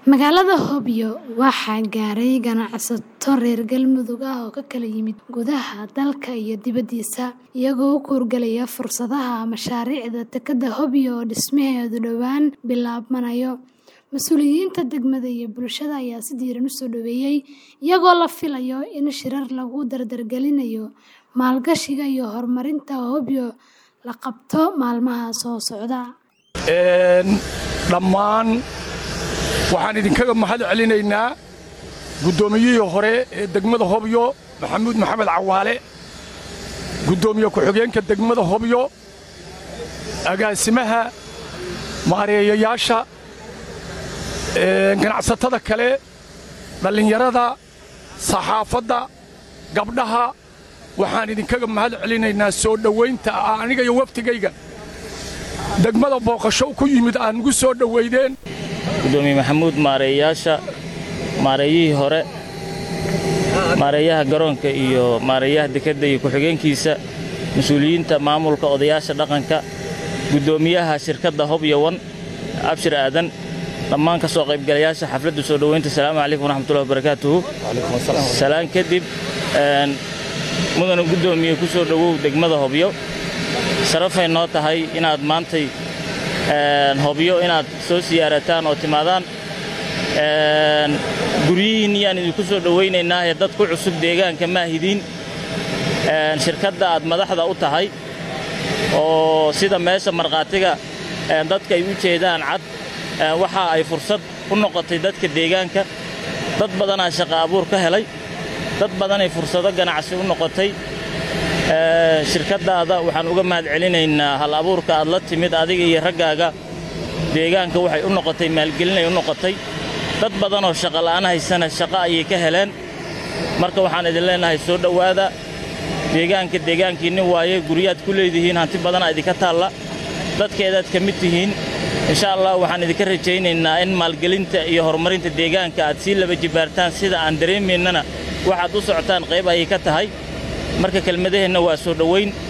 Magaalada Hobyo waxaa gaaray ganacsato reer Galmudug ah oo ka kala yimid gudaha dalka iyo dibadiisa, iyagoo u guurgalaya fursadaha mashaariicda dekedda Hobyo oo dhismaheedu dhowaan bilaabanayo. Mas'uuliyiinta degmada iyo bulshada ayaa si diiran u soo dhoweeyay, iyagoo la filayo in shirar lagu dardargelinayo maalgashiga iyo horumarinta Hobyo la qabto maalmaha soo socda. dhammaan waxaan idinkaga mahad celinaynaa guddoomiyihii hore ee degmada hobyo maxamuud maxamed cawaale guddoomiye ku-xigeenka degmada hobyo agaasimaha maareeyayaasha ganacsatada kale dhallinyarada saxaafadda gabdhaha waxaan idinkaga mahad celinaynaa soo dhowaynta aniga iyo waftigayga degmada booqasho ku yimid aad nugu soo dhowaydeen gudoomiye maxamuud maareeyayaasha maareeyihii hore maareeyaha garoonka iyo maareeyaha dekedda iyo ku-xigeenkiisa mas-uuliyiinta maamulka odayaasha dhaqanka guddoomiyaha shirkadda hobyo wan abshir aadan dhammaan ka soo qaybgalayaasha xafladda soo dhowaynta asalaamu calaykum waraxmatullahi wabarakaatuhu salaan kadib mudana guddoomiye ku soo dhowow degmada hobyo sharafay noo tahay inaad maantay hobyo inaad soo siyaarataan oo timaadaan guryihiinni yaan idinku soo dhowaynaynaa ee dad ku cusub deegaanka maahidiin shirkadda aad madaxda u tahay oo sida meesha markhaatiga dadka ay u jeedaan cad waxa ay fursad u noqotay dadka deegaanka dad badanaa shaqa abuur ka helay dad badanay fursado ganacsi u noqotay shirkaddaada waxaan uga mahad celinaynaa hal abuurka aad la timid adiga iyo raggaaga deegaanka waxay u noqotay maalgelinay u noqotay dad badanoo shaqola'aan haysana shaqo ayay ka heleen marka waxaan idin leennahay soo dhowaada deegaanka deegaankiinni waaye guryaad ku leedihiin hanti badanaa idinka taalla dadkeedaad ka mid tihiin insha allah waxaan idinka rajaynaynaa in maalgelinta iyo horumarinta deegaanka aad sii laba jibaartaan sida aan dareemaynana waxaad u socotaan qayb ayay ka tahay marka kelmadaheenna waa soo dhowayn